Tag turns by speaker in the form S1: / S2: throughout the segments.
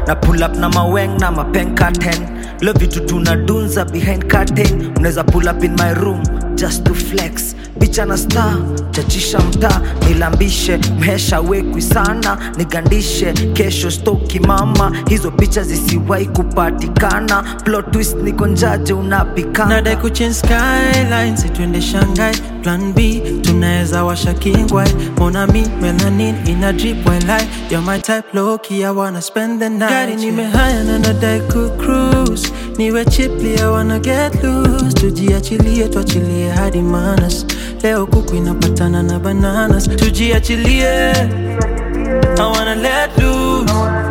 S1: na pull up na maweng na mapen curtain lo vitu tunadunza behind curtain mnaweza pull up in my room just to flex bicha na star chachisha mtaa nilambishe mhesha wekwi sana nigandishe kesho stoki mama hizo picha zisiwai kupatikana plot twist niko njaje unapikana
S2: nadai kuchange skyline situende shanghai plan b tunaweza washa kingwai monami melanin ina drip while you're my type low key I wanna spend the night gari nimehaya na nadai kucruise niwe chipli I wanna get loose tujiachilie tuachilie hadi manas leo kuku inapatana na bananas tujiachilie I wanna let loose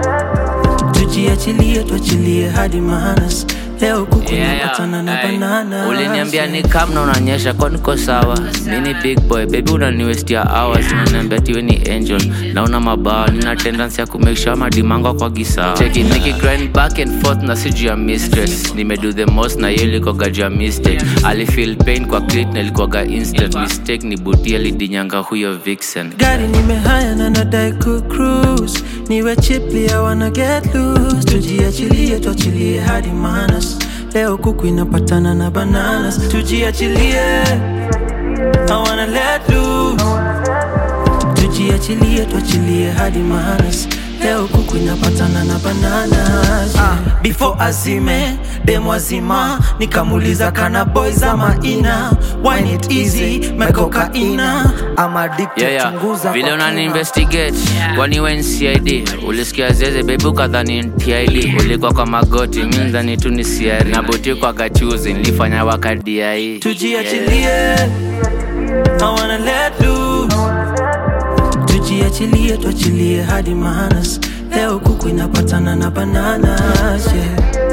S2: tujiachilie tuachilie hadi manas leo kuku
S3: Yeah,
S2: inapatana na
S3: yeah. Ay,
S2: bananas
S3: uliniambia ni kam na unanyesha kwa niko sawa mi ni big boy baby unaniwestia hours unaniambia tiwe ni angel nauna mabawa nina tendency ya kumake sure madimango kwa gisawa cheki niki grind back and forth na siju ya mistress nimedo the most na hiyo ilikoga juu ya mistake alifeel pain kwa clit na ilikuwaga instant mistake ni buti alidinyanga huyo vixen
S2: gari nimehaya na nadai kucruise niwe chipli I wanna get loose tujiachilie tuachilie hadi manas leo kuku inapatana na bananas tujiachilie I wanna let loose tujiachilie tuachilie hadi manas leo kuku inapatana na bananas
S1: Ah, before azime demo azima nikamuliza kana boys ama ina wine it easy mekokaina ama addicted
S3: Yeah, yeah.
S1: chunguza
S3: vile
S1: kwa
S3: unani
S1: kina.
S3: investigate kwani we ni cid ulisikia zeze bebi ukadhani ni tid ulikuwa kwa magoti mi ndhani tu ni siari na boti kwa gachuzi nilifanya wakadiai
S2: tujiachilie I wanna let loose tujiachilie tuachilie hadi manas leo kuku inapatana na bananas yeah.